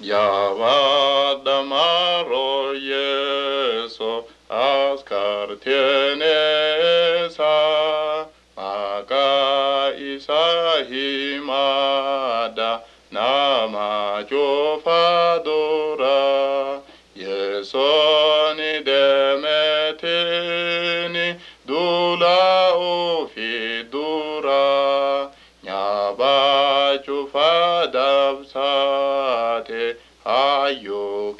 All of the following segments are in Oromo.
Yaabadamaro Yeso askartenesa maka isa himada nama jofadora Yesoni demetini dula ofidura nyaba jufadabsate hayo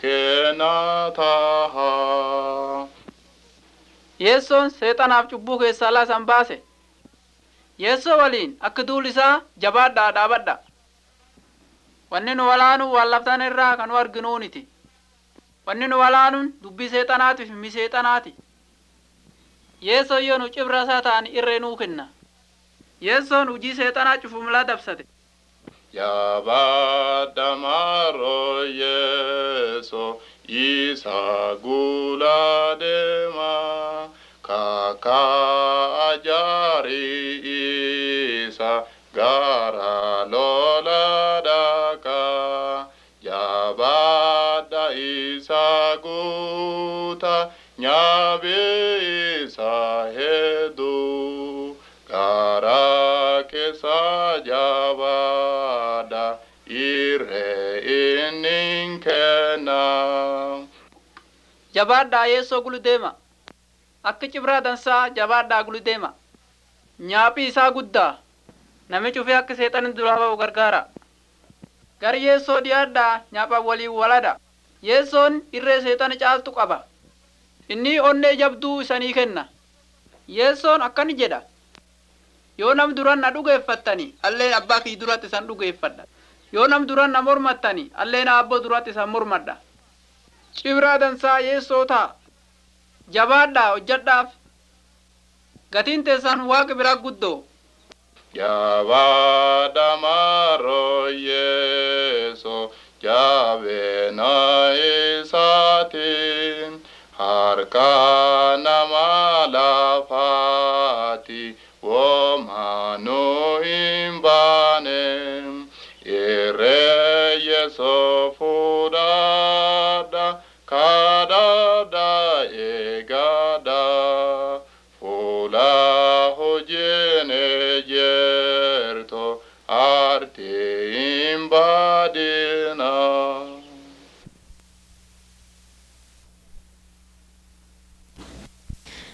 kenataha Yeessoon seexanaaf cubbuu keessaa laasan baase. Yeessoo waliin akka duul isaa jabaadhaa dhaabadha. Wanni nu walaanuun waan laftan irraa kan nu arginuuniti. Wanni nu walaanuun dubbii seexanaatiif mi seexanaati. Yeessoon yoo nu cibra isaa ta'an irree nuu kenna. Yeessoon hujii seexanaa cufumlaa dabsate. Yabadamaro Yeso isa guladema kaka ajari isa gara loladaka Yabada isa guta nyabe isa hedu gara kesa jabada ire ininkena Jabaadhaa yeessoo gulu deema. Akka cibraa dansaa jabaadhaa gulu deema. Nyaaphi isaa guddaa. Nami cufee akka seexanin duraa ba'u gargaara. Gar yeessoo dhiyaadhaa nyaapha waliin walada. Yeessoon irree seexana caaltu qaba. Inni onnee jabduu isanii kenna. Yeessoon akkani jedha. Yoo nam duran na dhugeeffattani alleen abbaa kii duratti isan dhugeeffadha. Yoo nam duran na mormattani alleen abboo duratti isan mormadha. Cibraa dansaa yeessoo ta'a. Jabaadhaa hojjedhaaf. Gatiin teessan waaqa biraa guddoo. Yabadamaro Yeso jabena isatin harka nama lafati womanu imbane ire Yeso fudada kadada egada Fula hojene jerto arte imbadina